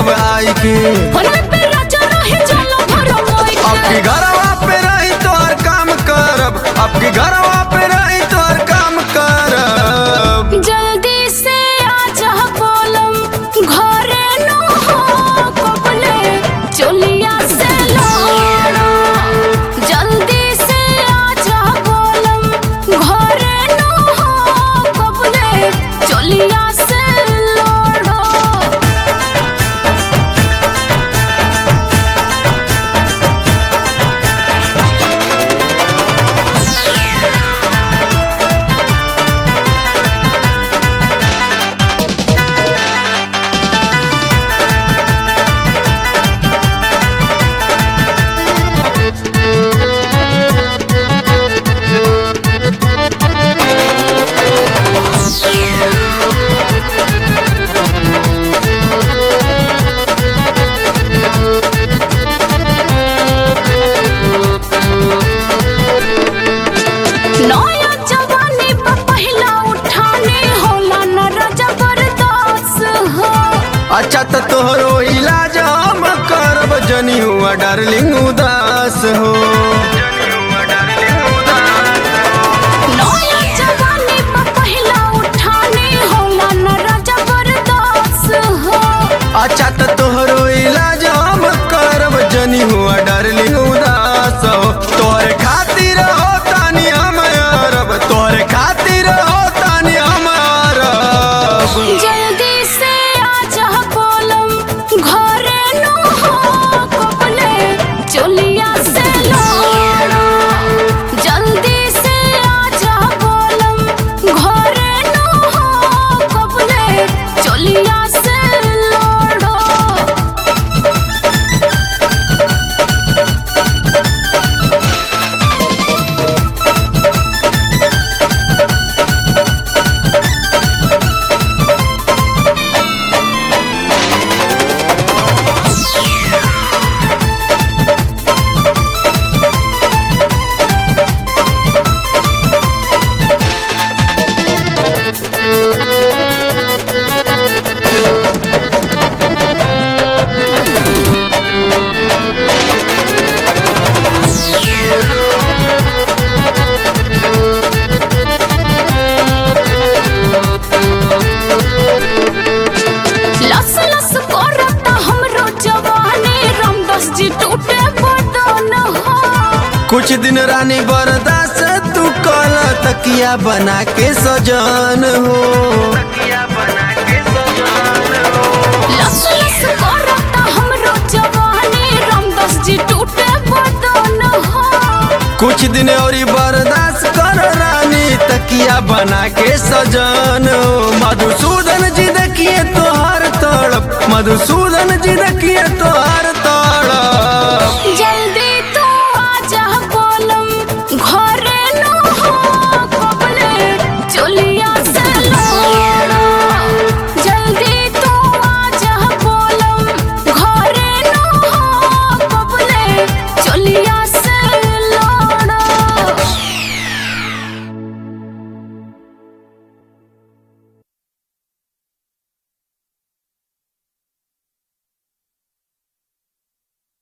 आई के होने पे राजा रहे चलो भरो मोई आपके घरवा पे रही तो हर काम करब आपके घरवा पे रही तो हर काम करब जल्दी से आजा बोलम घरे नो हो कबले चलिया से लौड़ा जल्दी से आजा बोलम घरे नो हो कबले चलिया से लौड़ा नया जवानी पर पहला उठाने होला न राजा बरदास हो अच्छा तो तोहरो इलाज हम करब जनी हुआ डार्लिंग उदास हो नया जवानी पर पहला उठाने होला न राजा बरदास हो अच्छा तो तोहरो इलाज हम करब जनी हुआ डार्लिंग उदास हो तोहरे खातिर हो तानी हम अरब तोहरे खातिर हो तानी हम अरब जल्दी से आजा बोलम घरे नो हो कबले चलिया से लौड़ा जल्दी से आजा बोलम घरे नो हो कबले चलिया से लौड़ा लस लस करता हमरो जवानी रामदास जी टूटे बदन हो कुछ दिन रानी बर्दाश्त तू कल तकिया बना के सजन हो लस लस करता हमरो जवानी रामदास जी टूटे बदन हो कुछ दिन और बर्दाश्त कर रानी तकिया बना के सजन हो मधुसूदन जी देखिए तोहार तड़प मधुसूदन जी देखिए तोहार